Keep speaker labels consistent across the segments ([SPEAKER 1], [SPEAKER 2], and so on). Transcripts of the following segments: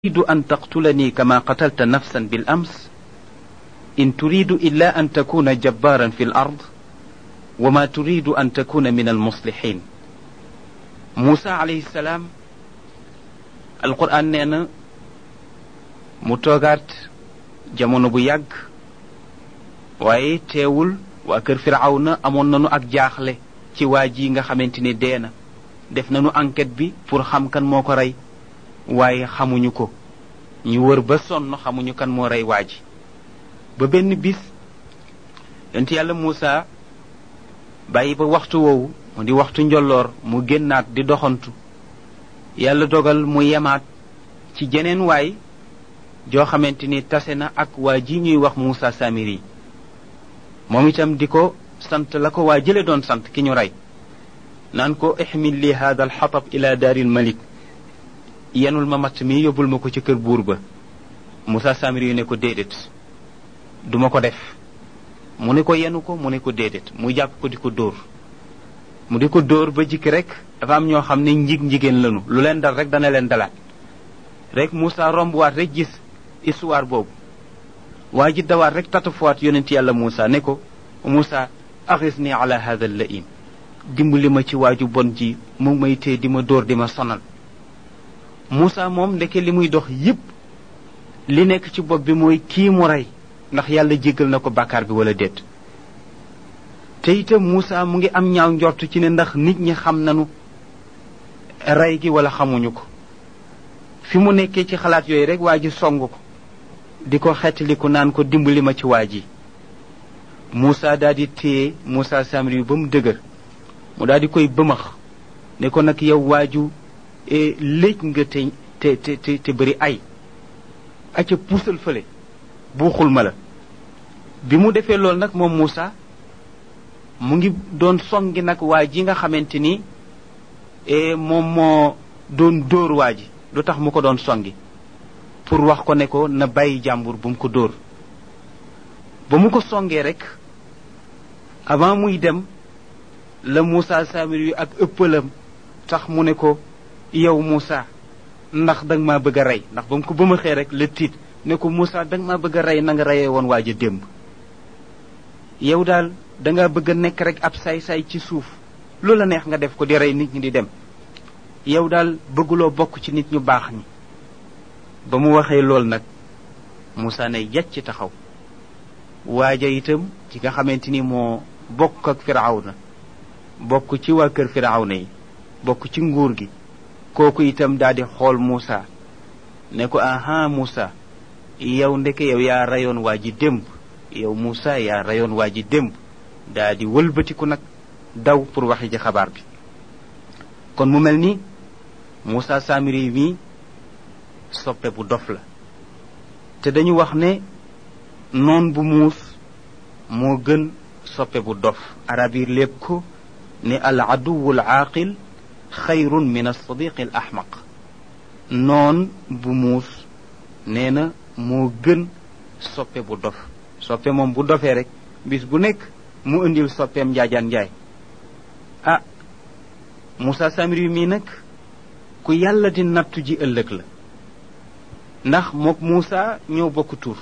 [SPEAKER 1] تريد أن تقتلني كما قتلت نفسا بالأمس إن تريد إلا أن تكون جبارا في الأرض وما تريد أن تكون من المصلحين موسى عليه السلام القرآن نينا متوغات jamono bu yàgg waaye teewul waa kër firawna amoon nanu ak jaaxle ci waa ji nga xamante ni dee na def nanu enquête bi pour xam kan moo ko rey waaye xamuñu ko ñu wër ba sonn xamuñu kan moo rey waa ji ba benn bis yonent yàlla Muusa bàyyi ba waxtu woowu mu di waxtu njolloor mu génnaat di doxantu yàlla dogal mu yemaat ci jeneen waay joo xamante ni tase na ak waa ji ñuy wax Muusa Samiri moom itam di ko sant la ko waa jële doon sant ki ñu rey naan ko ixmil li hada alxatab ila daaril malik yenul ma matt mi yóbbul ma ko ci kër buur ba Moussa Samiri yu ne ko déedéet duma ko def mu ne ko yenu ko mu ne ko déedéet mu jàpp ko di ko dóor mu di ko dóor ba jikki rek dafa am ñoo xam ne njig njigéen lanu lu leen dal rek dana leen dalaat rek Moussa rombuwaat rek gis histoire boobu waa ji dawaat rek tatafuwaat yonent yàlla Moussa ne ko Moussa axisni ala hada laim dimbali ma ci waaju bon ji mu may tee di ma dóor di ma sonal Moussa moom ndeke li muy dox yépp li nekk ci bopp bi mooy kii mu rey ndax yàlla jéggal na ko bàkkaar bi wala déet te itam Moussa mu ngi am ñaaw njort ci ne ndax nit ñi xam nanu rey gi wala xamuñu ko fi mu nekkee ci xalaat yooyu rek waa ji song ko di ko xettaliku naan ko dimbali ma ci waa ji Moussa daal di téye Moussa Samiri yu ba mu dëgër mu daal di koy bëmax ne ko nag yow waaju léej nga te te te te bëri ay acca puusal fële buuxul ma la bi mu defee loolu nag moom Moussa mu ngi doon songi nag waa ji nga xamante ni moom moo doon dóor waa ji lu tax mu ko doon songi pour wax ko ne ko na bàyyi jàmbur bu mu ko dóor ba mu ko songee rek avant muy dem la Moussa Samiri yu ak ëppalam tax mu ne ko yow Moussa ndax danga maa bëgg a rey ndax ba mu ko ba ma xee rek la tiit ne ko Moussa danga maa bëgg a rey na nga reyee woon waaj a démb yow daal danga bëgg a nekk rek ab saay-saay ci suuf lu la neex nga def ko di rey nit ñi di dem yow daal bëgguloo bokk ci nit ñu baax ñi ba mu waxee lool nag Moussa ne yàcc taxaw waaja itam ci nga xamante ni moo bokk ak Firawna bokk ci waa kër Firawna yi bokk ci nguur gi kooku itam daal di xool Moussa ne ko aha Moussa yow ndeke yow yaa rayoon waa ji démb yow Moussa yaa rayoon waa ji démb daal di wëlbatiku nag daw pour waxi ci xabaar bi kon mu mel ni Moussa Samiri mi soppe bu dof la te dañu wax ne noon bu muus moo gën soppe bu dof arab yi lépp ko ne al aduwul aaqil xayrun min alsadiqi al ahmaq noon bu muus nee na moo gën soppe bu dof soppe moom bu dofee rek bis bu nekk mu indil soppeem njaajaan njaay ah Moussa Samiri mii nag ku yàlla di nattu ji ëllëg la ndax mook Moussa ñoo bokk tur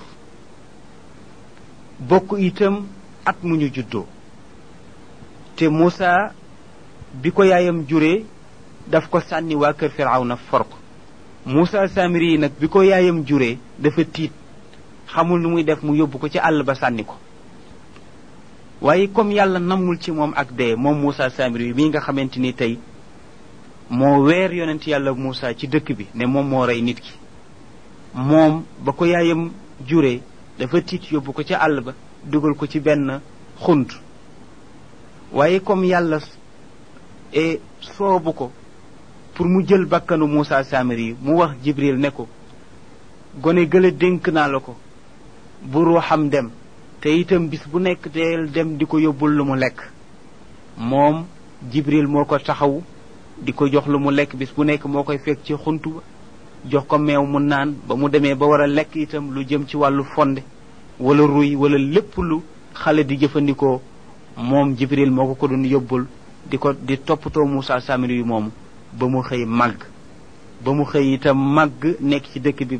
[SPEAKER 1] bokk itam at mu ñu juddoo te Moussa bi ko yaayam juree daf ko sànni waa kër Firawna for ko Moussa Samiri yi nag bi ko yaayam juree dafa tiit xamul nu muy def mu yóbbu ko ci àll ba sànni ko waaye comme yàlla namul ci moom ak dee moom Moussa Samiri yi mii nga xamante ni tey moo weer yonent yàlla Moussa ci dëkk bi ne moom moo rey nit ki moom ba ko yaayam juree dafa tiit yóbbu ko ci àll ba dugal ko ci benn xunt waaye comme yàlla e soobu ko pour mu jël bakkanu Moussa Samiri yi mu wax Jibril ne ko gone gële dénk naa la ko bu ruuxam dem te itam bis bu nekk deel dem di ko yóbbul lu mu lekk moom Jibril moo ko taxaw di ko jox lu mu lekk bis bu nekk moo koy fekk ci xuntu ba jox ko meew mu naan ba mu demee ba war a lekk itam lu jëm ci wàllu fonde wala ruy wala lépp lu xale di jëfandikoo moom Jibril moo ko ko doon yóbbul di ko di toppatoo Moussa Samiri yu moomu ba mu xëy màgg ba mu xëy itam màgg nekk ci dëkk bi